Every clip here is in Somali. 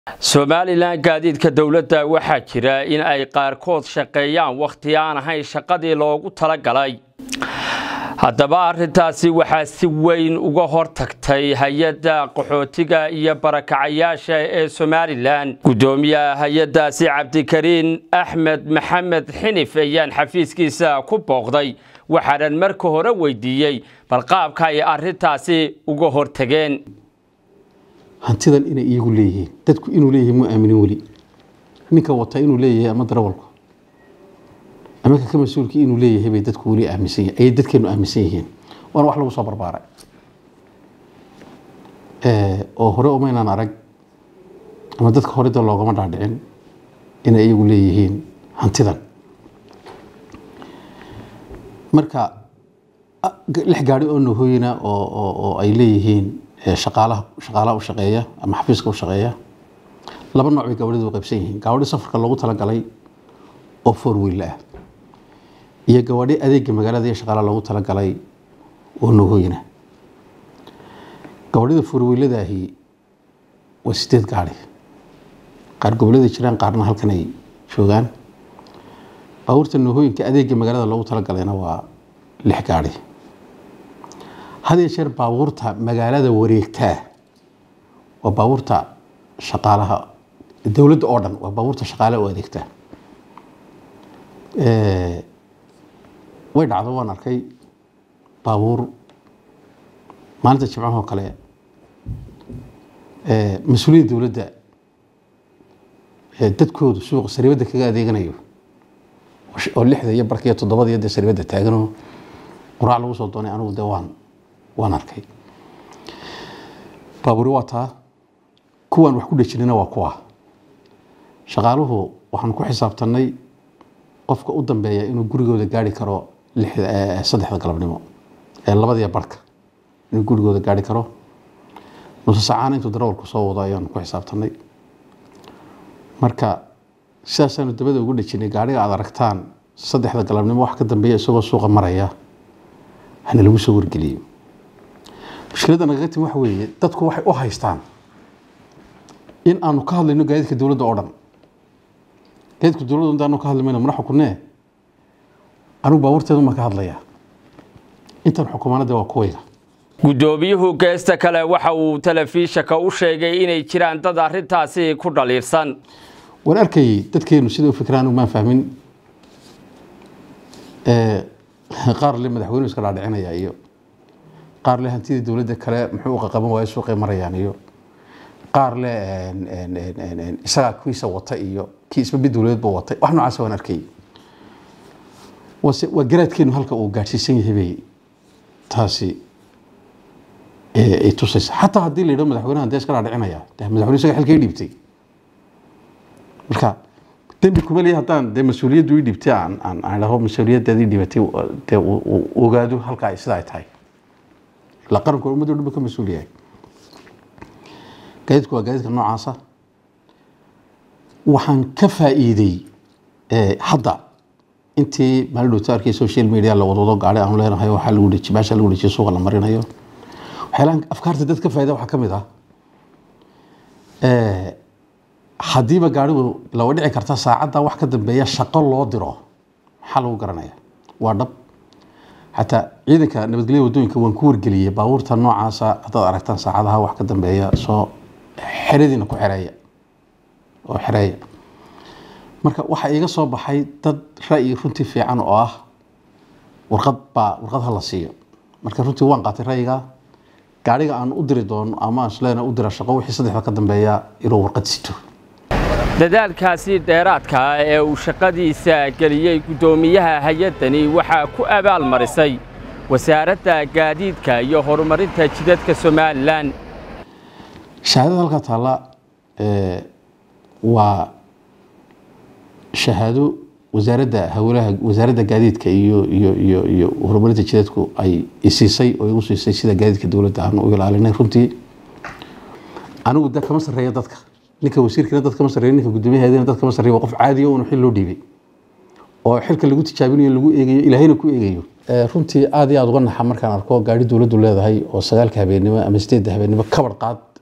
somalilan gaadiidka dowladda waxaa jira in ay qaarkood shaqeeyaan wakhti aan ahayn shaqadii loogu talagalay haddaba arintaasi waxaa si weyn uga hortagtay hay-adda qaxootiga iyo barakacayaasha ee somalilan guddoomiyaha hay-addaasi cabdikariin axmed maxamed xinif ayaan xafiiskiisa ku booqday waxaanan marka hore weydiiyey bal qaabka ay arintaasi uga hortageen hantidan inay iyagu leeyihiin dadku inuu leeyahay mu aaminin weli ninka wata inuu leeyahay ama darawalku ama ka mas-uulka inuu leeyahay bay dadku weli aaminsan yihin ayay dadkeenu aaminsan yihiin waana wax lagu soo barbaaray oo hore umaynaan arag ama dadka hore da loogama dhaadhicin inay iyagu leeyihiin hantidan marka lix gaari oo nahooyina oo ay leeyihiin shaqaalaha shaqaalaha u shaqeeya ama xafiiska u shaqeeya laba nooc bay gabadhida u qaybsan yihiin gabadhi safarka loogu talagalay oo four wheel ah iyo gabadhi adeega magaalada iyo shaqaalaha loogu talagalay oo nahooyina gabadhida four wheeladaahi waa sideed gaari qaar gobolada jiraan qaarna halkan ay joogaan baabuurta nahooyinka adeega magaalada loogu talagalayna waa lix gaari had iyo jeer baabuurta magaalada wareegtaa waa baabuurta shaqaalaha dowladda oo dhan waa baabuurta shaqaalaha u adeegtaa way dhacdo waan arkay baabuur maalinta jimcahoo kale mas-uuliyadda dowladda dadkoodu suuqa saribadda kaga adeeganayo oo lixda iyo barka iyo toddobada iyo dee saribadda taaganoo quraac lagu soo doonay anigu dee waan waan arkay baaburi waa taa kuwaan wax ku dhejinina waa kuwa shaqaaluhu waxaan ku xisaabtanay qofka u dambeeya inuu gurigooda gaari karo saddexda galabnimo ee labadiya barhka inuu gurigooda gaari karo nuse sacaana intuu darawalku soo wado ayaanu ku xisaabtanay marka sidaasaanu dabada ugu dhejinay gaariga aad aragtaan saddexda galabnimo wax ka dambeeya isagoo suuqa maraya hana lagu soo wargeliyo mushkiladda nagaga timi waxa weeye dadku waxay u haystaan in aanu ka hadlayno gaadiidka dowladda oo dhan gaadiidka dowladda intaanu ka hadli mayno mana xukunee anigu baabuurteedu ma ka hadlaya intan xukumaanadda waa kuwayga guddoomiyuhu geesta kale waxa uu telefishanka u sheegay inay jiraan dad arintaasi ku dhaliirsan waan arkayay dadkeenu sida u fikiraan maan fahmin qaar le madaxweynuhu iska dhaadhicinaya iyo qaar le hantidii dowladda kale muxuu qaqaban waayo suuqay marayaan iyo qaar le isagaa kiisa wata iyo kii isba mid dowladeedba watay wax noocaas waan arkayay waa garaadkeenu halka uu gaadhsiisan yahay bay taasi ay tusaysa xataa haddii la yidhaho madaxweynaha dee iska dhaadhicinaya de madaxweyne isaga xilkay dhiibtay marka dembi kuma leeya haddaan dee mas-uuliyaddu ii dhiibtay aan aan aan dhaho mas-uuliyaddaadii dhibatay dee uu ogaado halka ay sida ay tahay la qaranku waa ummadda dhanba ka mas-uul yahay gaadiidku waa gaadiidka noocaasa waxaan ka faa'iiday hadda intii maalin dhowta arkay social media la wadwado gaari aanu leenahay waxaa lagu dheji meesha lagu dhejiyo suuqa la marinayo waxyaalahan afkaarta dad ka faa'iida waxaa ka mid ah haddiiba gaarigu lawa dhici karta saacadda wax ka dambeeya shaqo loo diro maxaa lagu garanaya waa dhab xataa ciidanka nabadgelya wadooyinka waan ku wargeliyey baabuurta noocaasa haddaad aragtaan saacadaha wax ka dambeeya soo xeradiina ku xereeya oo xereeya marka waxaa iiga soo baxay dad ra'yi runtii fiican oo ah warqad baa warqad ha la siiyo marka runtii waan qaatay ra'yiga gaariga aan u diri doono ama isleena u dira shaqo wixii saddexda ka dambeeya inuu warqad sito dadaalkaasi dheeraadka ah ee uu shaqadiisa geliyey guddoomiyaha hay-addani waxaa ku abaal marisay wasaaradda gaadiidka iyo horumarinta jidadka somalilan shahaadada halkaa taalla waa shahaado wasaaradda hawlaha wasaaradda gaadiidka iyo iyo iyo iyo horumarinta jidadku ay isiisay oo igu siisay sida gaadiidka dowladda aan u ilaalinay runtii anigu da kama sarreeya dadka ninka wasiirkina dad kama sarreeya ninka guddoomiyaheedina dad kama sarreeya waa qof caadiya uuna xil loo dhiibay oo xilka lagu tijaabinayo lagu eegayo ilaahayna ku eegayo runtii aad iyo aad uga naxa markaan arko gaari dowladdu leedahay oo sagaalka habeennimo ama sideedda habeennimo kabar qaad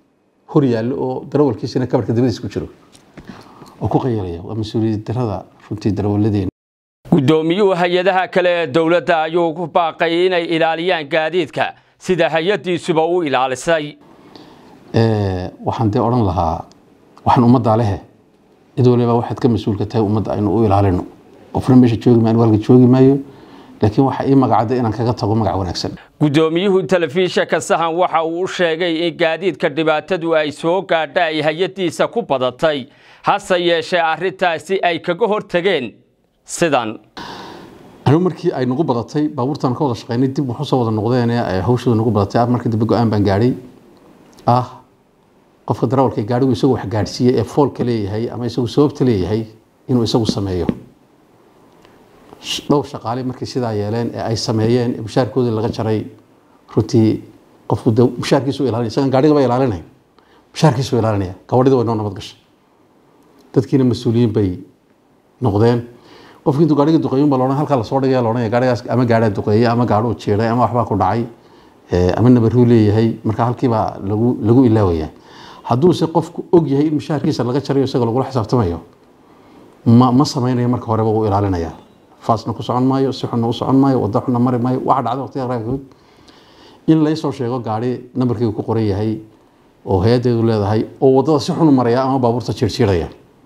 hor yaallo oo darawalkiisina kabarka dabadiis ku jiro oo ku qayalaya waa mas-uuliyad darada runtii darawalladeena guddoomiyuhu hay-adaha kale ee dowladda ayuu ku baaqay inay ilaaliyaan gaadiidka sida hay-addiisuba u ilaalisay waxaan dee odhan lahaa waxaan ummaddaa lehe cid waliba waxaad ka mas-uulka tahay ummadda aynu u ilaalino qofna meesha joogi maayo halka joogi maayo laakiin waxa ii magacada inaan kaga tago magac wanaagsan guddoomiyuhu telefishinka sahan waxa uu u sheegay in gaadiidka dhibaatadu ay soo gaadha ay hay-addiisa ku badatay hase yeeshee arrintaasi ay kaga hortageen sidan anigu markii ay nagu badatay baabuurtaan ka wada shaqaynay dib waxu soo wada noqdeen ay hawshooda nagu badatay markii dambe go-aan baan gaadhay ah qofka darawalka gaadhigu isagu wax gaadhsiiye ee foolka leeyahay ama isagu sababta leeyahay inuu isagu sameeyo dhowr shaqaale markay sidaa yeeleen ee ay sameeyeen ee mushaarkoodii laga jaray runtii qofku de mushaarkiisu ilaalinaya isagan gaadhigaba ilaalinayn mushaarkiisu ilaalinaya gabadhida way noo nabad gashay dadkiina mas-uuliyiin bay noqdeen qofkii intuu gaadhiga duqeeyun baa loodhan halkaa lasoo dhigaya loodhanaya gaadhigaas ama gaadhaa duqeeyey ama gaadhuu jiiday ama waxbaa ku dhacay ama nabaruu leeyahay marka halkiibaa lagu lagu ilaawaya hadduuse qofku og yahay in mushaharkiisa laga jarayo isaga lagula xisaabtamayo ma ma samaynayo marka horeba wuu ilaalinaya faasna ku socon maayo si xunna u socon maayo wada xunna mari maayo waxa dhacda waqtiga qaarkood in laysoo sheego gaadhi nambarkeyga ku qoran yahay oo hay-addeedu leedahay oo waddada si xun u maraya ama baabuurta jiirjiiraya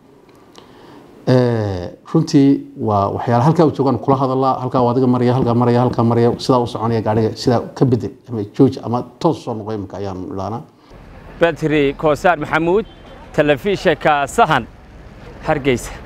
runtii waa waxyaala halkaa u joogaan kula hadalaa halkaa adiga maraya halkaa maraya halkaa maraya sidaa u soconaya gaadhiga sidaa ka bedel ama jooj ama toos soo noqo imika ayaan idhaanaa badri koosaar maxamuud telefishinka sahan hargeysa